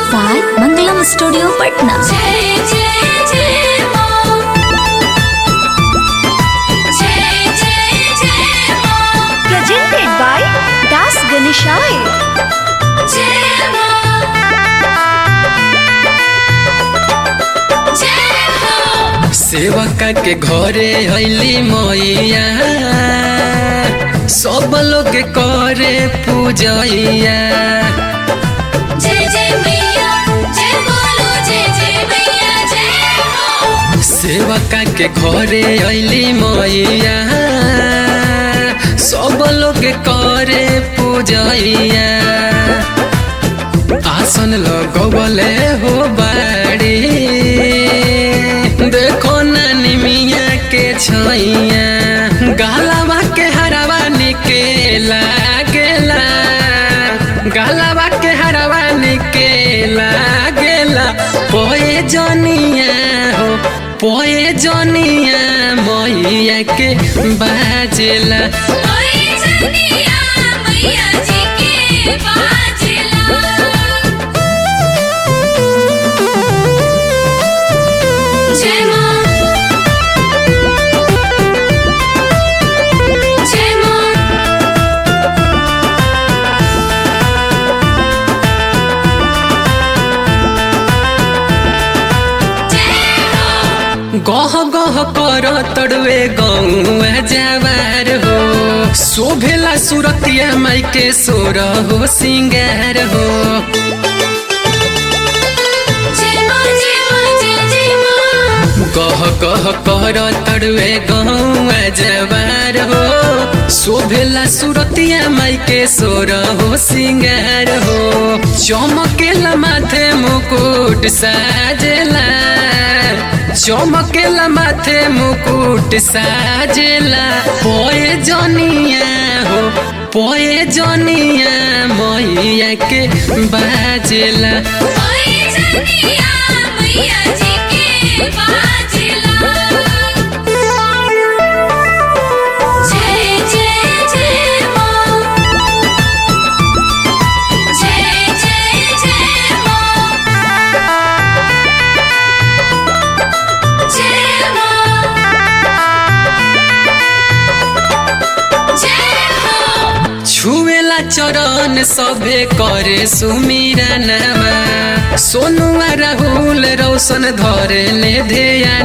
by मंगलम studio Patna जय जय जय मां जय जय जय मां प्रेजेंटेड बाय दास गणेशाय जय मां जय हो सेवका के घरे अली मैया सब लोग करे पूजैया जय जय मैया जय बोलो जय जय मैया जय हो सेवका के घरे अली मैया सब लोग करे पूजैया आसन लगवले हो बाड़ी देखो नानी मिया के छैया गालावा के हरावा निके लागेला गालावा के हरावा निके लागेला पोए जनिया हो पोए जनिया मैया के बाजेला ओए जनिया मैया जी के बाजला जय मां जय मां जय हो गह गह कर तड़वे गौआ जवार हो शोभेला सुरतिया माई के सोर हो सिंगार हो जय मां जय मां जय जय मां गह गह कर तड़वे गौआ जवार हो शोभेला सुरतिया माई के सोर हो सिंगार हो चमकेला माथे मुकुट साजेला चमकेला माथे मुकुट साजेला पोए जनिया हो पोए जनिया मैया के बाजेला ओए जनिया मैया जी के बाजला जय जय जय मां जय जय जय मां जय मां जय हो छुएला चरण सभे करे सुमिरा नामा सोनुआ राहुल रौशन धरे ले ध्यानवा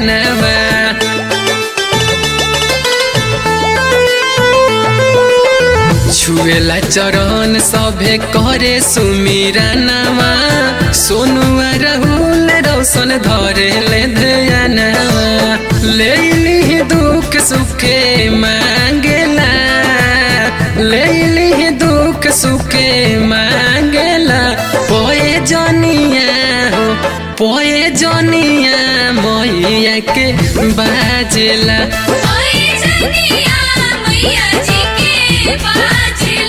छुएला चरण सभे करे सुमिरा नामा सोनुआ राहुल रौशन धरे ले ध्यानवा ले ली दुख सुखे मांगेला ले ली दुख सुखे मांगेला पोए जनिया हो पोए जनिया मैया के बाजेला ओए जनिया मैया जी के बाजला